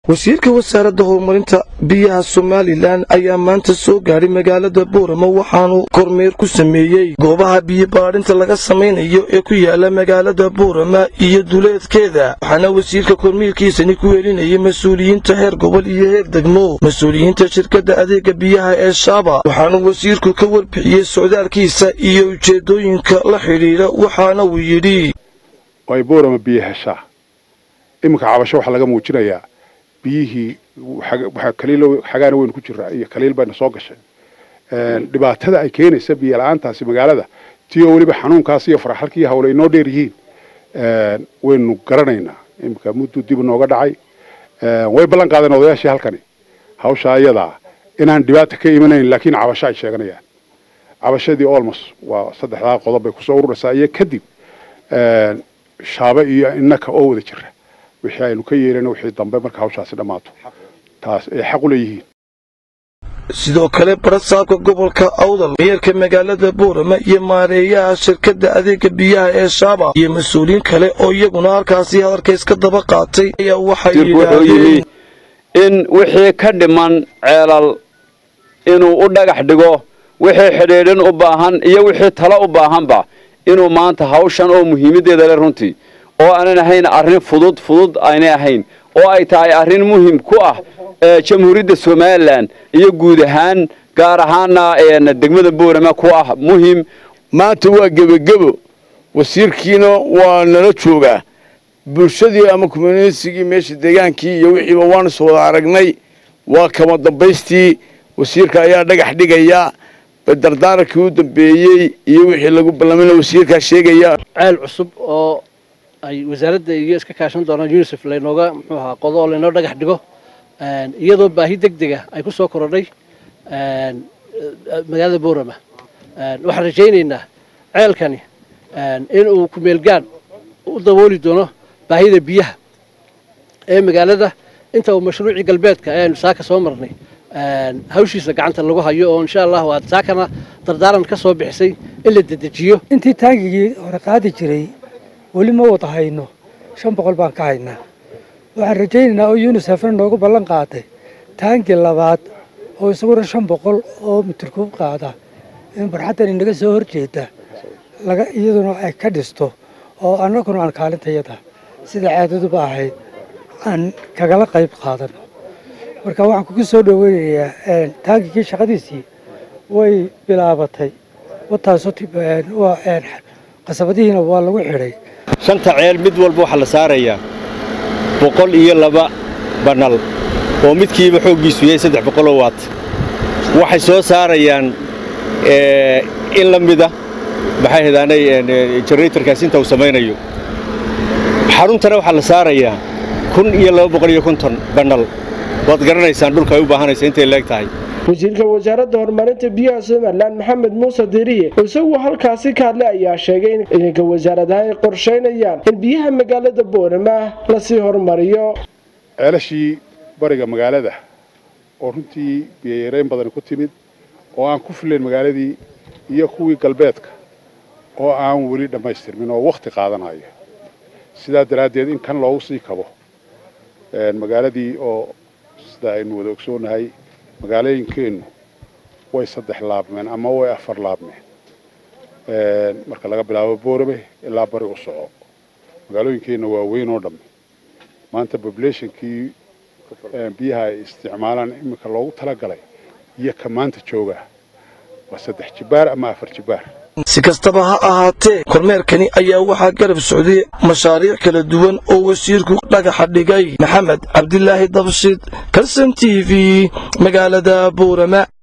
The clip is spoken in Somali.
wasiirka wasaaradda horumarinta biyaha somalilan ayaa maanta soo gaadhay magaalada boorama waxaanu kormeer ku sameeyey goobaha biyo baadhinta laga samaynayo ee ku yaala magaalada boorama iyo duleedkeeda waxaana wasiirka kormeerkiisani ku welinayay mas-uuliyiinta heer gobol iyo heer degmo mas-uuliyiinta shirkadda adeega biyaha ee shaaba waxaanu wasiirku ka warbixiyey socdaalkiisa iyo ujeeddooyinka la xidhiidha waxaana uu yidhi ay boorama biyo heshaa iminka cabasho waxaa laga muujinayaa biyihii xagaana weynu ku jiraa iyo kaliil bayna soo gashay dhibaatada ay keenaysa biyo la-aantaasi magaalada tii oo weliba xanuunkaas iyo faraxalkii hawle inoo dheer yihiin waynu garanaynaa iminka mudduu dib inooga dhacay way ballan qaadeen odayaashii halkani hawsha ayadaa inaan dhibaata ka imanayn laakiin cabasho ay sheeganayaan cabashadii olmos waa saddexdaa qodob bay kusoo ururaysaa iyo kadib shaabe iyo innaka oo wada jira wixii aynu ka yeelana wixii dambe marka hawshaasi dhammaato taas ay xaq u leeyihiin sidoo kale barasaabka gobolka awdal meerka magaalada boorama iyo maareeyaha shirkadda adeega biyaha ee shaaba iyo mas-uuliyiin kale oo iyaguna halkaasi hadalka iska daba qaatay ayaa waxay yidhaahdeen in wixii ka dhiman ceelal inuu u dhagax dhigo wixii xidhiidhin u baahan iyo wixii talo u baahanba inuu maanta hawshan oo muhiimaddeeda le runtii oo aanan ahayn arrin fudud fudud aynay ahayn oo ay tahay arrin muhim ku ah jamhuuriyadda somalilan iyo guud ahaan gaar ahaana degmada boorama ku ah muhim maanta waa gebagebo wasiirkiina waa nala joogaa bulshadii ama communitigii meesha deegaankii iyo wixiiba waanu is wada aragnay waa kama dambaystii wasiirka ayaa dhagax dhigaya dardaarankii u dambeeyey iyo wixii lagu ballamina wasiirkaa sheegaya ceel cusub oo ay wasaaradda iyo iska kaashan doonaan unisef laynooga muxuu ahaa qodo oo laynoo dhagax dhigo iyadoo baahi deg dega ay ku soo korodhay magaalada boorama waxaan rajaynaynaa ceelkani inuu kumeelgaan u dabooli doono baahida biyaha ee magaalada inta uu mashruucii galbeedka eanu saaka soo marnay hawshiisa gacanta lagu hayo oo insha allahu aad saakana dardaaran ka soo bixisay in la dedejiyo intii taangigii hore qaadi jiray weli ma wada hayno shan boqol baan ka haynaa waxaan rajaynaynaa oo yunisefna noogu ballan qaaday taangii labaad oo isaguna shan boqol oo mitirkuub qaada in barxaddan inaga soo horjeeda laga iyaduna ay ka dhisto oo annaguna aan kaalintayada sida caadaduba ahayd aan kagala qayb qaadano marka waxaan kugu soo dhoweynayaa taangigii shaqadiisii way bilaabatay wataas qasabadihiina waa lagu xidhay shanta ceel mid walba waxaa la saarayaa boqol iyo laba banal oo midkiiba xooggiisu yahay saddex boqoloo waat waxay soo saarayaan in la mida maxay hadaanay generatorkaas inta uu samaynayo xaruntana waxaa la saarayaa kun iyo laba boqol iyo konton banal waad garanaysaan dhulka ay u baahanaysa intay leeg tahay wasiirka wasaaradda horumarinta biyaha somalilan maxamed muuse diriye isaguo halkaasi ka hadlay ayaa sheegay in idinka wasaaradaha ay qorshaynayaan in biyaha magaalada boorama lasii horumariyo ceelashii bariga magaalada oo runtii biyoyareyn badani ku timid oo aan ku filayn magaaladii iyo kuwii galbeedka oo aan weli dhammaystirmin oo wakhti qaadanayo sidaa daraaddeed in kan loogu sii kabo magaaladii oo sida aynu wada ogsoonahay magaalooyinkeennu way saddex laabmeen ama way afar laabmeen marka laga bilaabo boorame ilaa bari u soco magaalooyinkeenna waa weyn oo dhamme maanta populationkii biyaha ay isticmaalaan iminka loogu talagalay iyo ka maanta jooga waa saddex jibaar ama afar jibaar si kastaba ha ahaatee kormeerkani ayaa waxaa garab socday mashaariic kala duwan oo wasiirku dhagaxa dhigay maxamed cabdilaahi dabshid kalson t v magaalada boorama